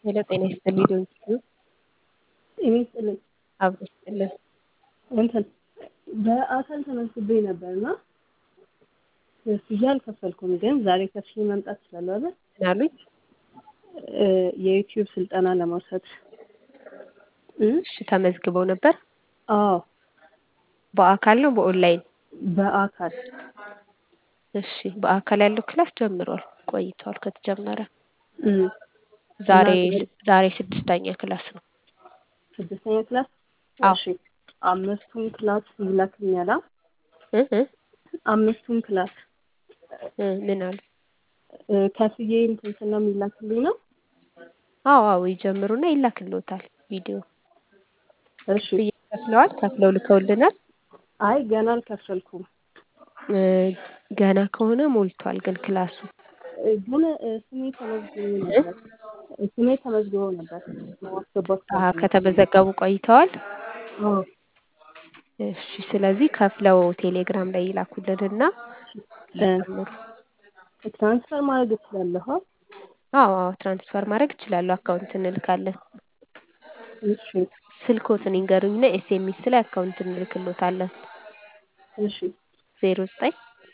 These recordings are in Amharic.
ሄሎ ጤና ይስጥልኝ ዶንኪዩ ጤና ይስጥልኝ። አብሮ ይስጥልን። እንትን በአካል ተመዝግቤ ነበርና ክፍያ አልከፈልኩም፣ ግን ዛሬ ከፍዬ መምጣት እችላለሁ አይደል? ምን አሉኝ? እ የዩቲዩብ ስልጠና ለመውሰድ እ እሺ ተመዝግበው ነበር? አዎ በአካል ነው በኦንላይን? በአካል እሺ በአካል ያለው ክላስ ጀምሯል፣ ቆይቷል ከተጀመረ። እ ዛሬ እና ዛሬ ስድስተኛ ክላስ ነው። ስድስተኛ ክላስ አዎ እሺ አምስቱን ክላስ ይላክልኛል? አ? እ እ አምስቱን ክላስ እ ምን አሉ? እ ከፍዬ እንትን ስል ነው የሚላክልኝ ነው? አዎ አዎ ይጀምሩና ይላክልዎታል ቪዲዮ። እሺ ክፍያ ከፍለዋል? ከፍለው ልከውልናል? አይ ገና አልከፈልኩም። እ ገና ከሆነ ሞልቷል ግን ክላሱ እ ግን እ ስሜ ተመዝግቦ ነበር። እ ስሜ ተመዝግቦ ነበር ለማስገባት አሀ ካልኩኝ። ከተመዘገቡ ቆይተዋል? አዎ እሺ ስለዚህ ከፍለው ቴሌግራም ላይ ይላኩልንና እ ይጀምሩ። ትራንስፈር ማድረግ እችላለሁ? አ? አዎ አዎ ትራንስፈር ማድረግ ይችላሉ። አካውንት እንልካለን። እሺ ስልክዎትን ይንገሩኝና ኤስኤምኤስ ላይ አካውንት እንልክልዎታለን። እሺ ዜሮ ዘጠኝ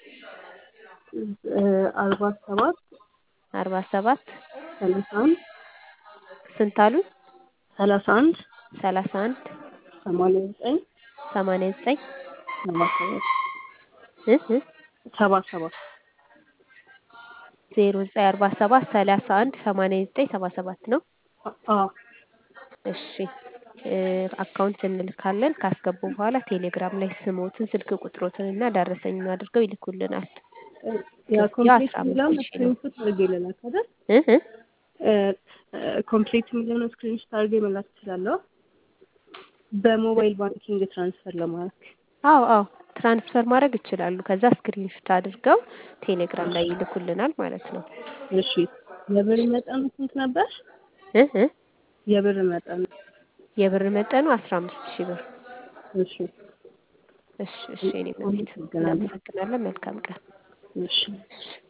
እ አርባ ሰባት አርባ ሰባት ሰላሳ አንድ ስንት አሉኝ? ሰላሳ አንድ ሰላሳ አንድ ሰማንያ ዘጠኝ ሰማንያ ዘጠኝ ሰባ ሰባት እ እ ሰባ ሰባት ዜሮ ዘጠኝ አርባ ሰባት ሰላሳ አንድ ሰማንያ ዘጠኝ ሰባ ሰባት ነው። አዎ እሺ እ አካውንት እንልካለን። ካስገቡ በኋላ ቴሌግራም ላይ ስሞትን፣ ስልክ ቁጥሮትን እና ደረሰኙን አድርገው ይልኩልናል። ያ ክፍያው ኮምፕሊት አስራ የሚለውን አምስት ሺህ ነው። ስክሪንሾት አድርጌ ልላክ አይደል? እ እ እ እ ኮምፕሊት የሚለውን ስክሪንሾት አድርጌ መላክ እችላለሁ? በሞባይል ባንኪንግ ትራንስፈር ለማድረግ አዎ አዎ ትራንስፈር ማድረግ ይችላሉ። ከዛ ስክሪንሾት አድርገው ቴሌግራም ላይ ይልኩልናል ማለት ነው። እሺ የብር መጠኑ ስንት ነበር? እ እ የብር መጠኑ የብር መጠኑ አስራ አምስት ሺህ ብር። እሺ እሺ እሺ የኔ መቤት አመሰግናለሁ። እናመሰግናለን። መልካም ቀን። እሺ እሺ